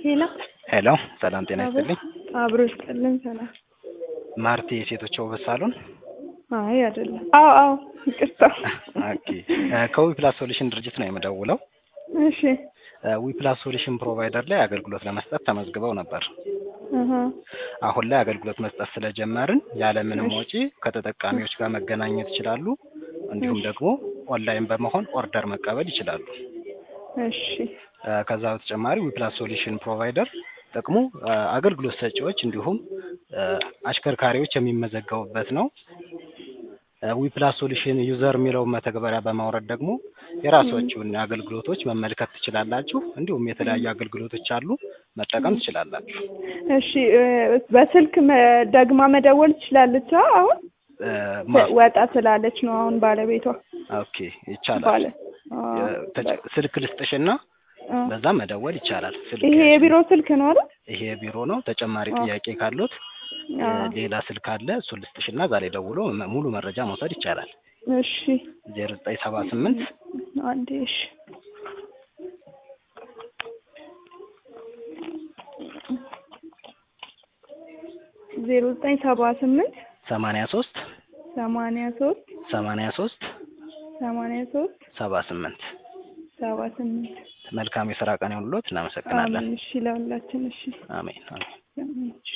ሄሎ ሄሎ ሰላም ጤና ይስጥልኝ። አብሮ ይስጥልን። ሰላም። ማርቲ የሴቶች ውበት ሳሎን። አይ አይደለም። አዎ አዎ፣ ይቅርታ። ኦኬ ከዊፕላስ ሶሉሽን ድርጅት ነው የምደውለው። እሺ። ዊፕላስ ሶሉሽን ፕሮቫይደር ላይ አገልግሎት ለመስጠት ተመዝግበው ነበር። አሀ አሁን ላይ አገልግሎት መስጠት ስለጀመርን ያለምንም ወጪ ከተጠቃሚዎች ጋር መገናኘት ይችላሉ። እንዲሁም ደግሞ ኦንላይን በመሆን ኦርደር መቀበል ይችላሉ። እሺ። ከዛ በተጨማሪ ዊፕላስ ሶሉሽን ፕሮቫይደር ጥቅሙ አገልግሎት ሰጪዎች እንዲሁም አሽከርካሪዎች የሚመዘገቡበት ነው። ዊፕላስ ሶሉሽን ዩዘር የሚለውን መተግበሪያ በማውረድ ደግሞ የራሳችሁን አገልግሎቶች መመልከት ትችላላችሁ። እንዲሁም የተለያዩ አገልግሎቶች አሉ፣ መጠቀም ትችላላችሁ። እሺ። በስልክ መ- ደግማ መደወል ትችላለች? አሁን ወጣ ስላለች ነው አሁን ባለቤቷ ኦኬ ይቻላል። ባለ ተጨ- ስልክ ልስጥሽና በዛ መደወል ይቻላል። ስልክ ይሄ የቢሮ ስልክ ነው አይደል? ይሄ የቢሮ ነው። ተጨማሪ ጥያቄ ካሉት ሌላ ስልክ አለ፣ እሱን ልስጥሽና ዛሬ ደውሎ መ- ሙሉ መረጃ መውሰድ ይቻላል። እሺ። ዜሮ ዘጠኝ ሰባ ስምንት አንዴ እሺ። ዜሮ ዘጠኝ ሰባ ስምንት ሰማንያ ሶስት ሰማንያ ሶስት ሰማንያ ሶስት ሰማንያ ሶስት ሰባ ስምንት ሰባ ስምንት መልካም የስራ ቀን ይሁንልዎት። እናመሰግናለን። አሜን። እሺ ለሁላችን እሺ አሜን አሜን። አሜን።